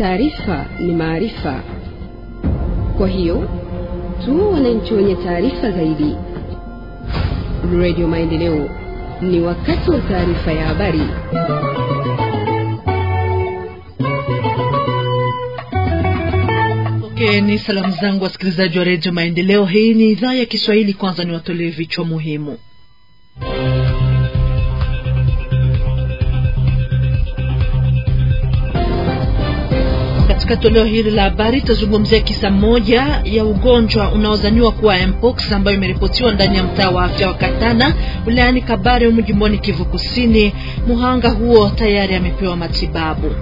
taarifa ni maarifa. Kwa hiyo tuwe wananchi wenye taarifa zaidi. Radio Maendeleo, ni wakati wa taarifa ya habari. Okay, ni salamu zangu wasikilizaji wa redio Maendeleo. Hii ni idhaa ya Kiswahili. Kwanza ni watolee vichwa muhimu. Katika toleo hili la habari tutazungumzia kisa moja ya ugonjwa unaozaniwa kuwa mpox ambayo imeripotiwa ndani ya mtaa wa afya wa Katana wilayani Kabare humu jimboni Kivu Kusini. Muhanga huo tayari amepewa matibabu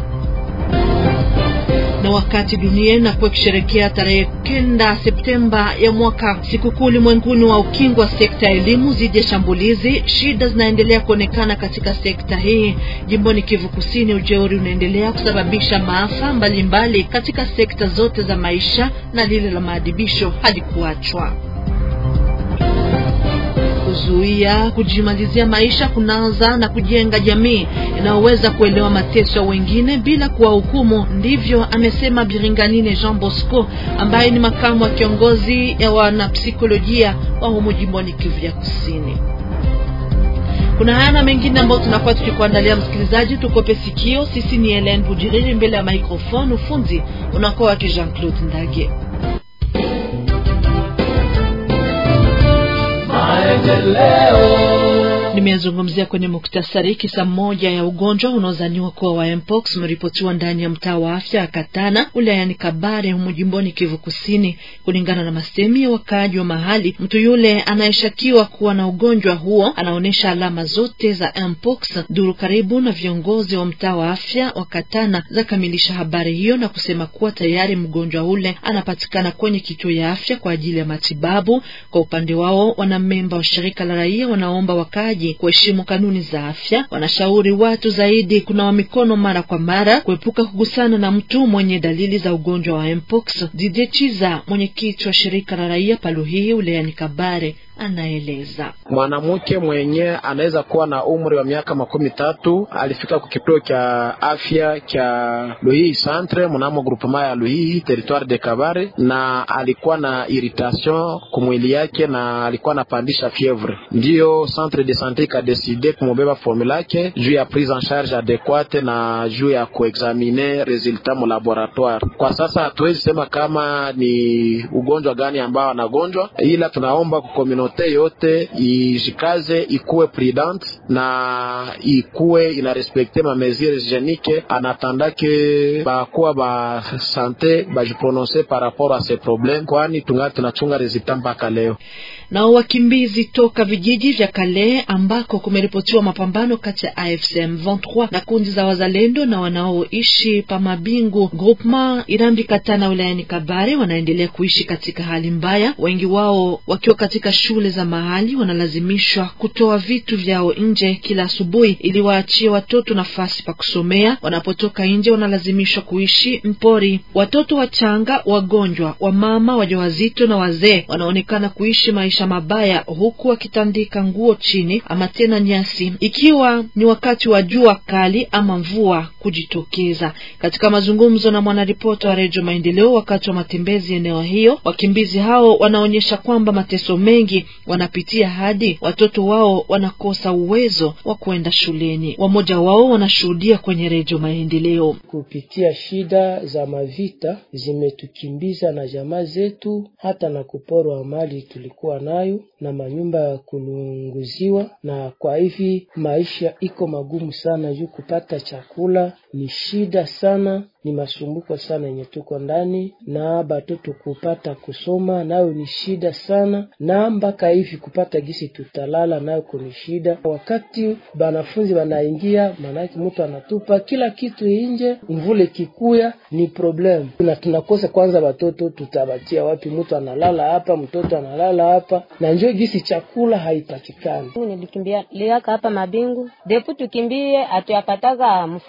na wakati dunia inakuwa ikisherekea tarehe kenda Septemba ya mwaka sikukuu ulimwenguni wa ukingo wa sekta ya elimu dhidi ya shambulizi, shida zinaendelea kuonekana katika sekta hii jimboni Kivu Kusini. Ujeuri unaendelea kusababisha maafa mbalimbali mbali katika sekta zote za maisha na lile la maadibisho hadi kuachwa kuzuia kujimalizia maisha kunaanza na kujenga jamii inayoweza kuelewa mateso ya wengine bila kuwahukumu. Ndivyo amesema Biringanine Jean Bosco ambaye ni makamu wa kiongozi ya wanapsikolojia wa humu jimboni Kivu ya Kusini. Kuna haya na mengine ambayo tunakuwa tukikuandalia msikilizaji, tukope sikio. Sisi ni Helen Bujiriri mbele ya microphone, ufunzi unakuwa wake Jean Claude Ndage. Nimezungumzia kwenye muktasari kisa moja ya ugonjwa unaozaniwa kuwa wa mpox umeripotiwa ndani ya mtaa wa afya ya Katana wilayani Kabare humu jimboni Kivu Kusini. Kulingana na masemi ya wakaaji wa mahali, mtu yule anayeshakiwa kuwa na ugonjwa huo anaonyesha alama zote za mpox. Duru karibu na viongozi wa mtaa wa afya wa Katana zakamilisha habari hiyo na kusema kuwa tayari mgonjwa ule anapatikana kwenye kituo ya afya kwa ajili ya matibabu. Kwa upande wao, wanamemba wa shirika la raia wanaomba wakaaji kuheshimu kanuni za afya. Wanashauri watu zaidi kunawa mikono mara kwa mara, kuepuka kugusana na mtu mwenye dalili za ugonjwa wa mpox. Didie Chiza, mwenyekiti wa shirika la raia Paluhihi wilayani Kabare, anaeleza mwanamke mwenye anaweza kuwa na umri wa miaka makumi tatu alifika kwa kituo cha afya cha Luhihi centre mnamo groupement ya Luhihi territoire de Kabare, na alikuwa na irritation kumwili yake na alikuwa anapandisha fievre. Ndiyo centre de sante ikadeside kumubeba formula yake juu ya prise en charge adekuate na juu ya kuexamine resultat mu laboratoire. Kwa sasa hatuwezi sema kama ni ugonjwa gani ambao anagonjwa, ila tunaomba kukomino yote ijikaze ikuwe prudente na ikuwe inarespekte ma mesure hygienique anatandake bakuwa ba sante bajiprononce par rapport a ce problème, kwani tungali tunachunga resultat mpaka leo. Nao wakimbizi toka vijiji vya Kale ambako kumeripotiwa mapambano kati ya AFCM 23 na kundi za wazalendo na wanaoishi pa Mabingu groupement Irambi Katana wilayani Kabare wanaendelea kuishi katika hali mbaya, wengi wao wakiwa katika shule za mahali wanalazimishwa kutoa vitu vyao nje kila asubuhi ili waachie watoto nafasi pa kusomea. Wanapotoka nje wanalazimishwa kuishi mpori. Watoto wachanga, wagonjwa, wamama wajawazito na wazee wanaonekana kuishi maisha mabaya huku wakitandika nguo chini ama tena nyasi, ikiwa ni wakati wa jua kali ama mvua kujitokeza. Katika mazungumzo na mwanaripota wa Redio Maendeleo wakati wa matembezi eneo hiyo, wakimbizi hao wanaonyesha kwamba mateso mengi wanapitia hadi watoto wao wanakosa uwezo wa kwenda shuleni. Wamoja wao wanashuhudia kwenye Redio Maendeleo. Kupitia shida za mavita zimetukimbiza na jamaa zetu, hata na kuporwa mali tulikuwa nayo na manyumba ya kulunguziwa, na kwa hivi maisha iko magumu sana, juu kupata chakula ni shida sana, ni masumbuko sana yenye tuko ndani, na batoto kupata kusoma nayo ni shida sana, na mpaka hivi kupata gisi tutalala nayo kuni shida. Wakati banafunzi wanaingia, maanake mtu anatupa kila kitu inje, mvule kikuya ni problem, na tunakosa kwanza watoto tutabatia wapi? Mtu analala hapa, mtoto analala hapa, na njoo gisi chakula haipatikani. Nilikimbia liaka hapa Mabingu depu tukimbie, atuyapataga mfadhili mwane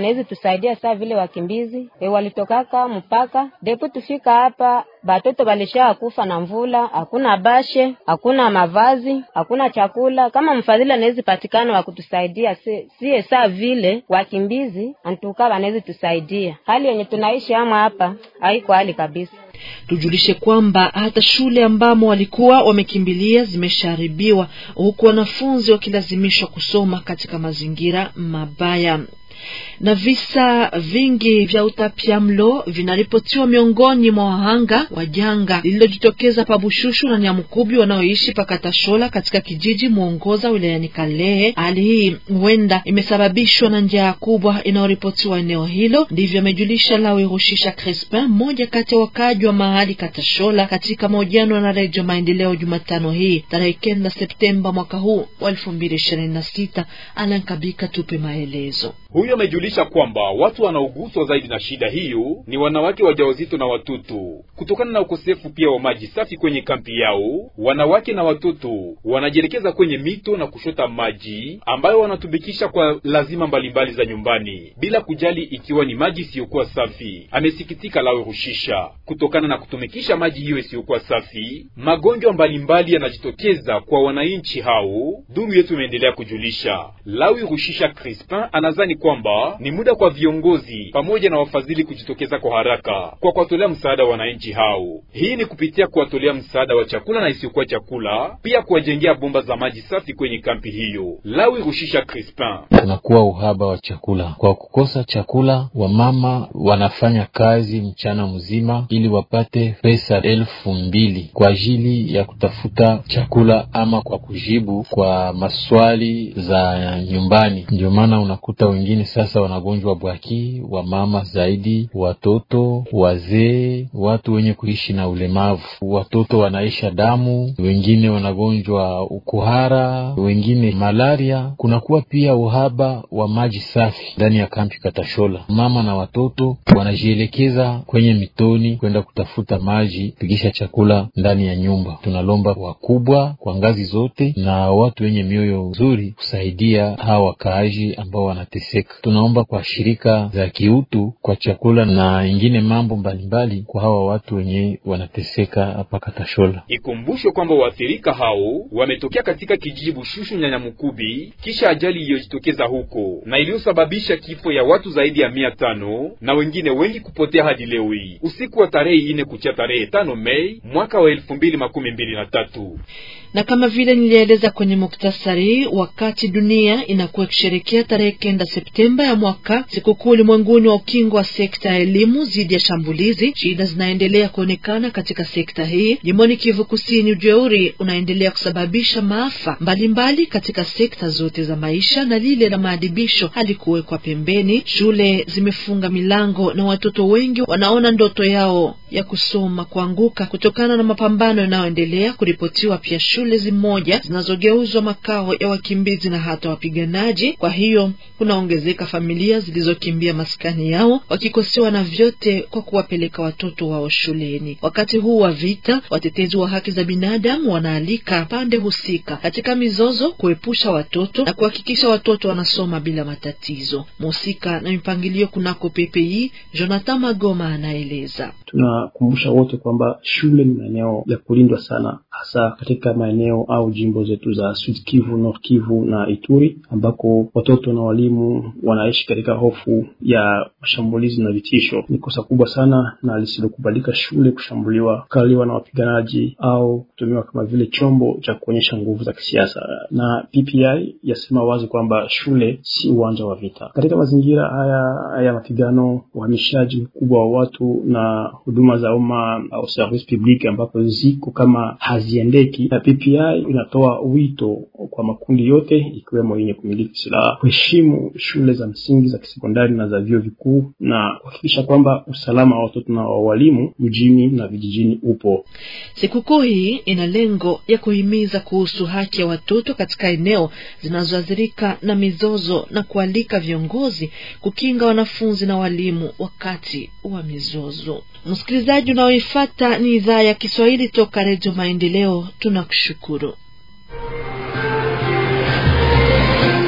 wanaweza tusaidia saa vile wakimbizi e, walitokaka mpaka depo tufika hapa batoto balisha kufa na mvula, hakuna bashe, hakuna mavazi, hakuna chakula. Kama mfadhili anaweza patikana wa kutusaidia sie si saa vile wakimbizi antuka wanaweza tusaidia. Hali yenye tunaishi ama hapa haiko hali kabisa. Tujulishe kwamba hata shule ambamo walikuwa wamekimbilia zimeshaharibiwa huku wanafunzi wakilazimishwa kusoma katika mazingira mabaya na visa vingi vya utapiamlo vinaripotiwa miongoni mwa wahanga wa janga lililojitokeza pa Bushushu na Nyamukubi wanaoishi pakatashola katika kijiji Mwongoza wilayani Kalehe. Hali hii huenda imesababishwa na njaa kubwa inayoripotiwa eneo hilo, ndivyo amejulisha Lawe Rushisha Crespin, mmoja kati ya wakaaji wa mahali Katashola, katika mahojiano na Redio Maendeleo Jumatano hii tarehe kenda Septemba mwaka huu wa elfu mbili ishirini na sita. Alan Kabika tupe maelezo. Huyo amejulisha kwamba watu wanaoguswa zaidi na shida hiyo ni wanawake wajawazito na watoto, kutokana na ukosefu pia wa maji safi kwenye kampi yao. Wanawake na watoto wanajielekeza kwenye mito na kushota maji ambayo wanatumikisha kwa lazima mbalimbali za nyumbani, bila kujali ikiwa ni maji isiyokuwa safi. Amesikitika Lawe Rushisha, kutokana na kutumikisha maji hiyo isiyokuwa safi, magonjwa mbalimbali yanajitokeza kwa wananchi hao. Duru yetu imeendelea kujulisha. Lawe Rushisha Crispin anazani kwamba ni muda kwa viongozi pamoja na wafadhili kujitokeza kwa haraka kwa kuwatolea msaada wa wananchi hao. Hii ni kupitia kuwatolea msaada wa chakula na isiyokuwa chakula, pia kuwajengea bomba za maji safi kwenye kampi hiyo. Lawi Rushisha Crispin: kunakuwa uhaba wa chakula. Kwa kukosa chakula, wamama wanafanya kazi mchana mzima ili wapate pesa elfu mbili kwa ajili ya kutafuta chakula ama kwa kujibu kwa maswali za nyumbani. Ndio maana unakuta wengine sasa wanagonjwa bwaki, wamama zaidi, watoto, wazee, watu wenye kuishi na ulemavu. Watoto wanaisha damu, wengine wanagonjwa ukuhara, wengine malaria. Kunakuwa pia uhaba wa maji safi ndani ya kampi Katashola. Mama na watoto wanajielekeza kwenye mitoni kwenda kutafuta maji, pigisha chakula ndani ya nyumba. Tunalomba wakubwa kwa ngazi zote na watu wenye mioyo nzuri kusaidia hawa wakaaji ambao wanateseka. Tunaomba kwa shirika za kiutu kwa chakula na ingine mambo mbalimbali kwa hawa watu wenye wanateseka hapa Katashola. Ikumbushwe kwamba waathirika hao wametokea katika kijiji Bushushu Nyanyamukubi kisha ajali iliyojitokeza huko na iliyosababisha kifo ya watu zaidi ya mia tano na wengine wengi kupotea hadi leo hii usiku wa tarehe ine kucha tarehe tano Mei mwaka wa elfu mbili makumi mbili na tatu. Na kama vile nilieleza kwenye muktasari, wakati dunia inakuwa ikisherekea tarehe kenda Septemba ya mwaka sikukuu ulimwenguni wa ukingo wa sekta ya elimu dhidi ya shambulizi, shida zinaendelea kuonekana katika sekta hii jimboni Kivu Kusini. Ujeuri unaendelea kusababisha maafa mbalimbali mbali katika sekta zote za maisha, na lile la maadibisho halikuwekwa pembeni. Shule zimefunga milango na watoto wengi wanaona ndoto yao ya kusoma kuanguka kutokana na mapambano yanayoendelea kuripotiwa. Pia shule zimoja zinazogeuzwa makao ya wakimbizi na hata wapiganaji. Kwa hiyo kunaongezeka familia zilizokimbia maskani yao wakikosewa na vyote kwa kuwapeleka watoto wao shuleni. Wakati huu wa vita, watetezi wa haki za binadamu wanaalika pande husika katika mizozo kuepusha watoto na kuhakikisha watoto wanasoma bila matatizo. Mhusika na mipangilio kunako PPI, Jonathan Magoma anaeleza. Tunakumbusha wote kwamba shule ni maeneo ya kulindwa sana, hasa katika maeneo au jimbo zetu za Sud Kivu, Nord Kivu na Ituri, ambako watoto na walimu wanaishi katika hofu ya mashambulizi na vitisho. Ni kosa kubwa sana na lisilokubalika shule kushambuliwa, kukaliwa na wapiganaji au kutumiwa kama vile chombo cha kuonyesha nguvu za kisiasa. Na PPI yasema wazi kwamba shule si uwanja wa vita. Katika mazingira haya ya mapigano, uhamishaji mkubwa wa watu na huduma za umma au service public ambapo ziko kama haziendeki, na PPI inatoa wito kwa makundi yote ikiwemo yenye kumiliki silaha kuheshimu shule za msingi za kisekondari na za vyuo vikuu na kuhakikisha kwamba usalama wa watoto na wa walimu mjini na vijijini upo. Sikukuu hii ina lengo ya kuhimiza kuhusu haki ya watoto katika eneo zinazoathirika na mizozo na kualika viongozi kukinga wanafunzi na walimu wakati wa mizozo. Msikilizaji unaoifuata ni idhaa ya Kiswahili toka Redio Maendeleo, tunakushukuru.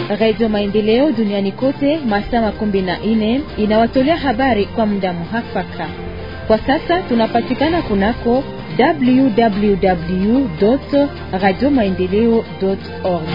Radio Maendeleo duniani kote masaa makumi na nne inawatolea habari kwa muda muhafaka. Kwa sasa tunapatikana kunako www radio maendeleo org.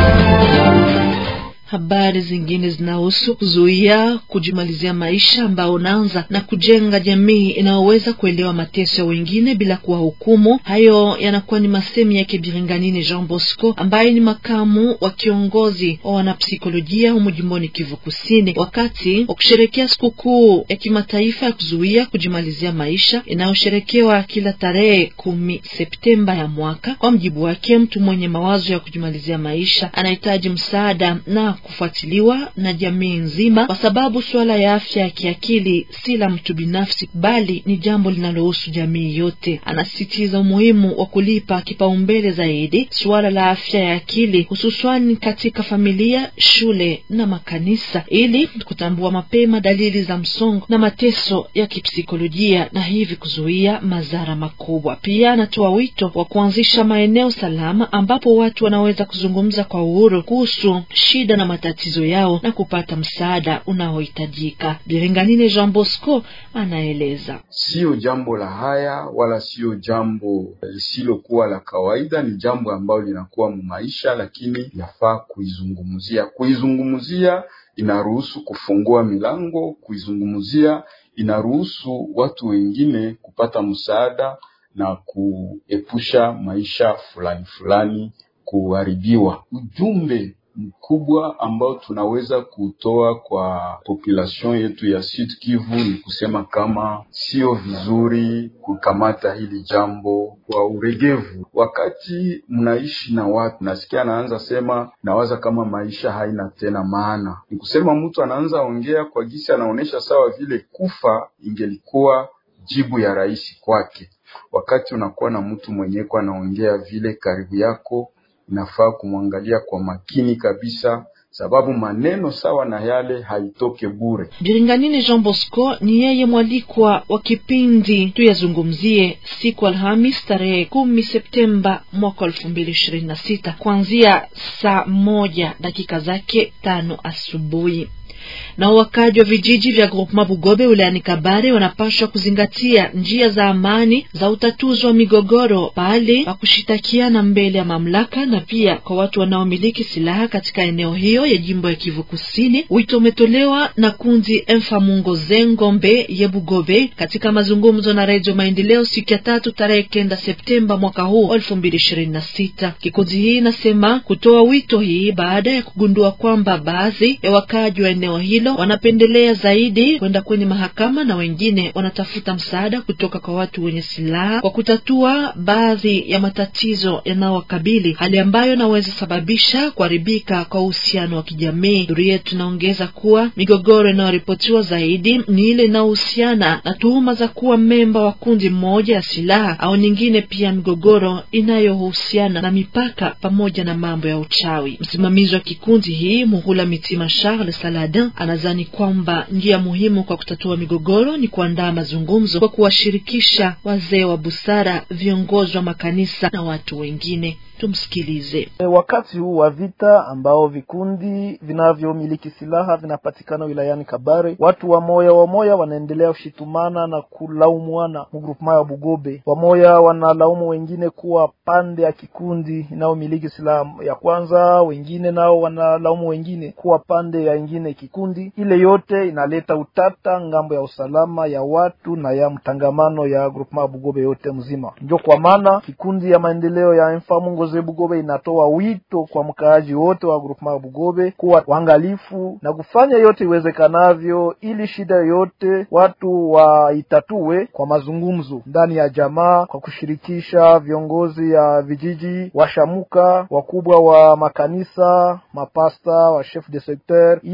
Habari zingine zinahusu kuzuia kujimalizia maisha ambao unaanza na kujenga jamii inayoweza kuelewa mateso ya wengine bila kuwahukumu. Hayo yanakuwa ni masemi yake Biringanine Jean Bosco ambaye ni makamu wa kiongozi wa wanapsikolojia humu jimboni Kivu Kusini, wakati wa kusherekea sikukuu ya kimataifa ya kuzuia kujimalizia maisha inayosherekewa kila tarehe kumi Septemba ya mwaka. Kwa mjibu wake, mtu mwenye mawazo ya kujimalizia maisha anahitaji msaada na kufuatiliwa na jamii nzima, kwa sababu suala ya afya ya kiakili si la mtu binafsi, bali ni jambo linalohusu jamii yote. Anasisitiza umuhimu wa kulipa kipaumbele zaidi suala la afya ya akili, hususani katika familia, shule na makanisa, ili kutambua mapema dalili za msongo na mateso ya kipsikolojia na hivi kuzuia madhara makubwa. Pia anatoa wito wa kuanzisha maeneo salama ambapo watu wanaweza kuzungumza kwa uhuru kuhusu shida na matatizo yao na kupata msaada unaohitajika. Biringanine Jean Bosco anaeleza. Siyo jambo la haya wala siyo jambo lisilokuwa la kawaida, ni jambo ambalo linakuwa mu maisha, lakini yafaa kuizungumzia. Kuizungumzia inaruhusu kufungua milango, kuizungumzia inaruhusu watu wengine kupata msaada na kuepusha maisha fulani fulani kuharibiwa. Ujumbe mkubwa ambao tunaweza kutoa kwa population yetu ya Sud Kivu ni kusema kama sio vizuri kukamata hili jambo kwa uregevu. Wakati mnaishi na watu, nasikia anaanza sema, nawaza kama maisha haina tena maana. Ni kusema mtu anaanza ongea kwa gisi anaonyesha sawa vile kufa ingelikuwa jibu ya rahisi kwake. Wakati unakuwa na mtu mwenyewe kwa anaongea vile karibu yako inafaa kumwangalia kwa makini kabisa, sababu maneno sawa na yale haitoke bure. Biringanine Jean Bosco ni yeye mwalikwa wa kipindi tuyazungumzie siku Alhamis tarehe kumi Septemba mwaka elfu mbili ishirini na sita kuanzia saa moja dakika zake tano asubuhi na wakaji wa vijiji vya Groupement Bugobe wilayani Kabare wanapaswa kuzingatia njia za amani za utatuzi wa migogoro pale pa kushitakiana mbele ya mamlaka na pia kwa watu wanaomiliki silaha katika eneo hiyo ya jimbo ya Kivu Kusini. Wito umetolewa na kundi Mfamungo Zengombe ye Bugobe katika mazungumzo na Redio Maendeleo siku ya tatu tarehe kenda Septemba mwaka huu elfu mbili ishirini na sita. Kikundi hii inasema kutoa wito hii baada ya kugundua kwamba baadhi ya wakaji wa eneo hilo wanapendelea zaidi kwenda kwenye mahakama na wengine wanatafuta msaada kutoka kwa watu wenye silaha kwa kutatua baadhi ya matatizo yanayowakabili, hali ambayo inaweza sababisha kuharibika kwa uhusiano wa kijamii. Duru yetu inaongeza kuwa migogoro inayoripotiwa zaidi ni ile inayohusiana na tuhuma za kuwa memba wa kundi mmoja ya silaha au nyingine, pia migogoro inayohusiana na mipaka pamoja na mambo ya uchawi. Msimamizi wa kikundi hii Muhula Mitima Charles Saladin anadhani kwamba njia muhimu kwa kutatua migogoro ni kuandaa mazungumzo kwa kuwashirikisha wazee wa busara, viongozi wa makanisa na watu wengine. Tumsikilize. E, wakati huu wa vita ambao vikundi vinavyomiliki silaha vinapatikana wilayani Kabare, watu wamoya wamoya wanaendelea kushitumana na kulaumwana mugrupema ya Bugobe. Wamoya wanalaumu wengine kuwa pande ya kikundi inayomiliki silaha ya kwanza, wengine nao wanalaumu wengine kuwa pande ya ingine kikundi. Ile yote inaleta utata ngambo ya usalama ya watu na ya mtangamano ya grupema ya Bugobe yote mzima. Ndio kwa maana kikundi ya maendeleo ya Mfamungo ze Bugobe inatoa wito kwa mkaaji wote wa grupema Bugobe kuwa waangalifu na kufanya yote iwezekanavyo ili shida yote watu waitatue kwa mazungumzo ndani ya jamaa, kwa kushirikisha viongozi ya vijiji, washamuka, wakubwa wa makanisa, mapasta, wa chef de secteur, ili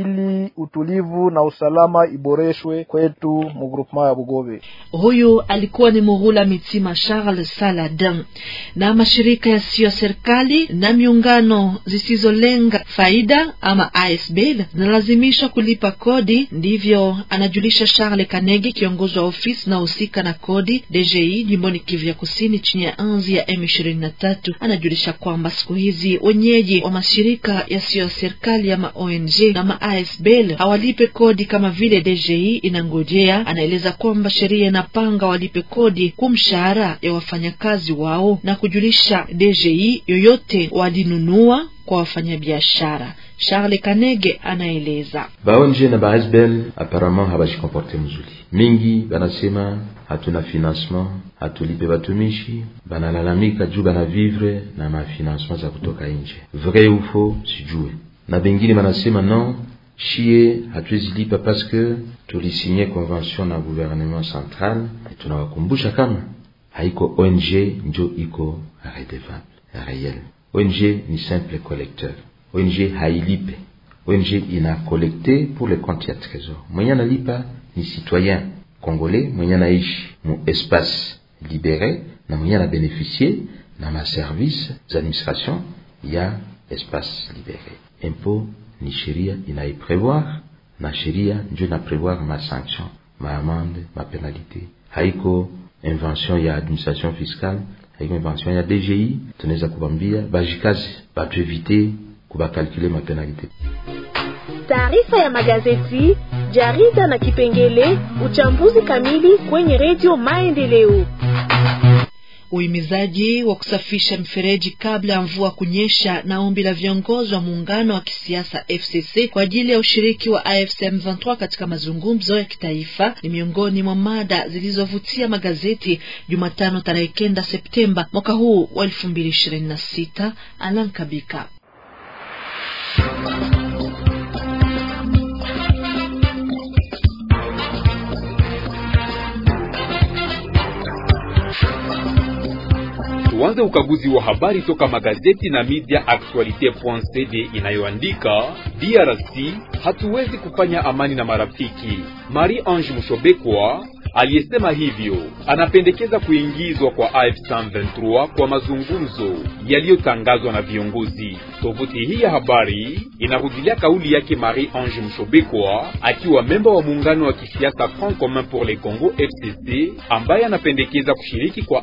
ili utulivu na usalama iboreshwe kwetu mu groupement ya Bugobe. Huyu alikuwa ni Muhula Mitima Charles Saladin. Na mashirika yasiyo serikali na miungano zisizolenga faida ama ASBL zinalazimishwa kulipa kodi, ndivyo anajulisha Charles Kanegi, kiongozi wa ofisi na husika na kodi DGI jimboni Kivu ya Kusini chini ya anzi ya M23. Anajulisha kwamba siku hizi wenyeji wa mashirika yasiyo serikali ama ONG na ma ASBL hawalipe kodi kama vile DGI inangojea. Anaeleza kwamba sheria inapanga walipe kodi kumshahara ya wafanyakazi wao na kujulisha DGI yoyote walinunua kwa wafanyabiashara. Charles Kanege anaeleza baonje na baasbel apparemment habajikomporte mzuri mingi, banasema hatuna financement, hatulipe batumishi, banalalamika juu bana vivre na mafinancement za kutoka nje. Vrai ufo sijue, na bengine banasema non shie hatuwezi lipa paske tulisinye convention na gouvernement central. Tunawakumbusha kama haiko ONG njo iko redevable reyel. ONG ni simple collecteur. ONG hailipe. ONG ina collecte pour le compte ya trésor. Mwenye analipa ni citoyen congolais mwenye anaishi mu espace libéré na mwenye ana bénéficier na ma service za administration ya espace libéré. Impôt ni sheria inaiprevoir na sheria njo ina prevoir ma sanction, ma amende, ma penalité. Haiko invention ya administration fiscale, haiko invention ya DGI. Tunaweza kubambia bajikazi batuevite kubakalkule ma penalité. Taarifa ya magazeti, jarida na kipengele uchambuzi kamili kwenye redio Maendeleo. Uhimizaji wa kusafisha mfereji kabla ya mvua kunyesha na ombi la viongozi wa muungano wa kisiasa FCC kwa ajili ya ushiriki wa AFC M23 katika mazungumzo ya kitaifa ni miongoni mwa mada zilizovutia magazeti Jumatano tarehe kenda Septemba mwaka huu wa elfu mbili ishirini na sita. Alan Kabika Tuanze ukaguzi wa habari toka magazeti na media Actualite.cd inayoandika DRC hatuwezi kufanya amani na marafiki. Marie Ange Mushobekwa aliyesema hivyo anapendekeza kuingizwa kwa AF23 kwa mazungumzo yaliyotangazwa na viongozi. Tovuti hii ya habari inarudilia kauli yake Marie Ange Mshobekwa akiwa memba wa muungano wa kisiasa Front Commun pour le Congo FCC, ambaye anapendekeza kushiriki kwa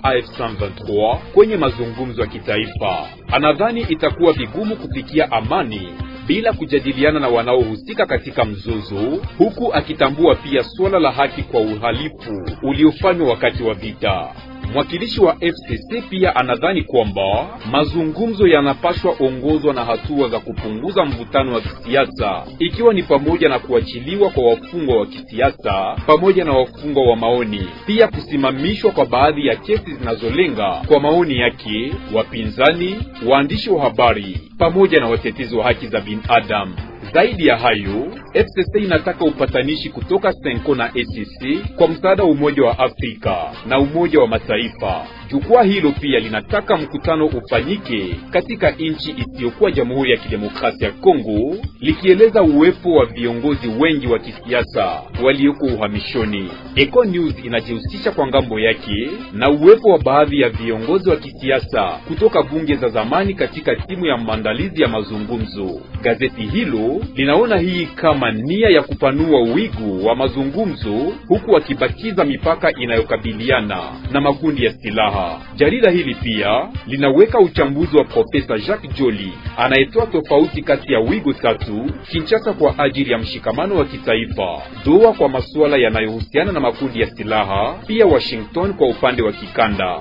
AF23 kwenye mazungumzo ya kitaifa. Anadhani itakuwa vigumu kufikia amani bila kujadiliana na wanaohusika katika mzozo, huku akitambua pia suala la haki kwa uhalifu uliofanywa wakati wa vita. Mwakilishi wa FCC pia anadhani kwamba mazungumzo yanapaswa ongozwa na hatua za kupunguza mvutano wa kisiasa, ikiwa ni pamoja na kuachiliwa kwa wafungwa wa kisiasa pamoja na wafungwa wa maoni, pia kusimamishwa kwa baadhi ya kesi zinazolenga, kwa maoni yake, wapinzani, waandishi wa habari pamoja na watetezi wa haki za binadamu. Zaidi ya hayo, FCC inataka upatanishi kutoka Senko na ECC kwa msaada wa Umoja wa Afrika na Umoja wa Mataifa. Jukwaa hilo pia linataka mkutano ufanyike katika nchi isiyokuwa Jamhuri ya Kidemokrasia ya Kongo, likieleza uwepo wa viongozi wengi wa kisiasa walioko uhamishoni. Eco News inajihusisha kwa ngambo yake na uwepo wa baadhi ya viongozi wa kisiasa kutoka bunge za zamani katika timu ya maandalizi ya mazungumzo. Gazeti hilo linaona hii kama nia ya kupanua wigo wa mazungumzo huku wakibakiza mipaka inayokabiliana na makundi ya silaha. Jarida hili pia linaweka uchambuzi wa Profesa Jacques Joli anayetoa tofauti kati ya wigo tatu: Kinshasa kwa ajili ya mshikamano wa kitaifa, Doha kwa masuala yanayohusiana na makundi ya silaha, pia Washington kwa upande wa kikanda.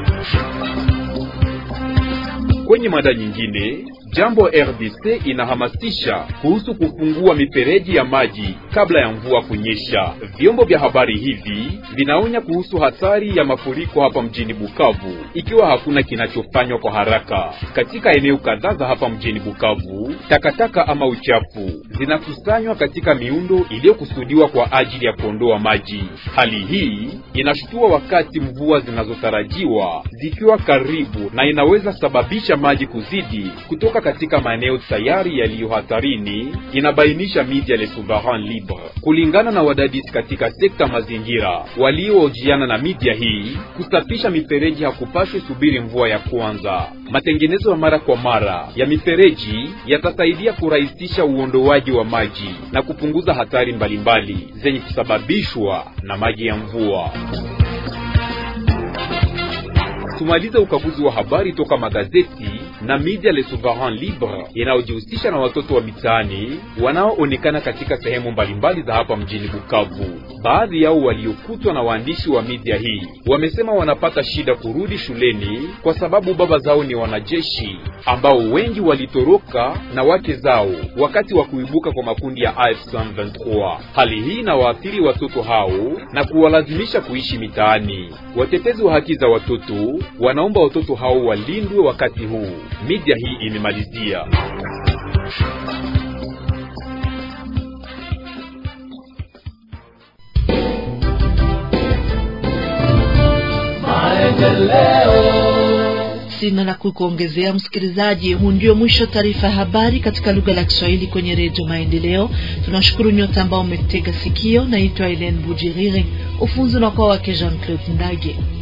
Kwenye mada nyingine Jambo RDC inahamasisha kuhusu kufungua mifereji ya maji kabla ya mvua kunyesha. Vyombo vya habari hivi vinaonya kuhusu hatari ya mafuriko hapa mjini Bukavu ikiwa hakuna kinachofanywa kwa haraka. Katika eneo kadhaa za hapa mjini Bukavu, takataka ama uchafu zinakusanywa katika miundo iliyokusudiwa kwa ajili ya kuondoa maji. Hali hii inashutua wakati mvua zinazotarajiwa zikiwa karibu na inaweza sababisha maji kuzidi kutoka katika maeneo tayari yaliyo hatarini, inabainisha media Le Souverain Libre. Kulingana na wadadisi katika sekta mazingira waliohojiana na media hii, kusafisha mifereji hakupaswi subiri mvua ya kwanza. Matengenezo ya mara kwa mara ya mifereji yatasaidia kurahisisha uondoaji wa maji na kupunguza hatari mbalimbali zenye kusababishwa na maji ya mvua. Tumalize ukaguzi wa habari toka magazeti na media Le Souverain Libre inayojihusisha na watoto wa mitaani wanaoonekana katika sehemu mbalimbali za hapa mjini Bukavu. Baadhi yao waliokutwa na waandishi wa media hii wamesema wanapata shida kurudi shuleni kwa sababu baba zao ni wanajeshi ambao wengi walitoroka na wake zao wakati wa kuibuka kwa makundi ya AF23. Hali hii inawaathiri watoto hao na kuwalazimisha kuishi mitaani. Watetezi wa haki za watoto wanaomba watoto hao walindwe wakati huu. Media hii imemalizia. Sina la kukuongezea msikilizaji. Huu ndio mwisho taarifa ya habari katika lugha la Kiswahili kwenye Redio Maendeleo. Tunashukuru nyote ambao umetega sikio. Naitwa Helene Bujiriri, ufunzi unakuwa wake Jean Claude Ndage.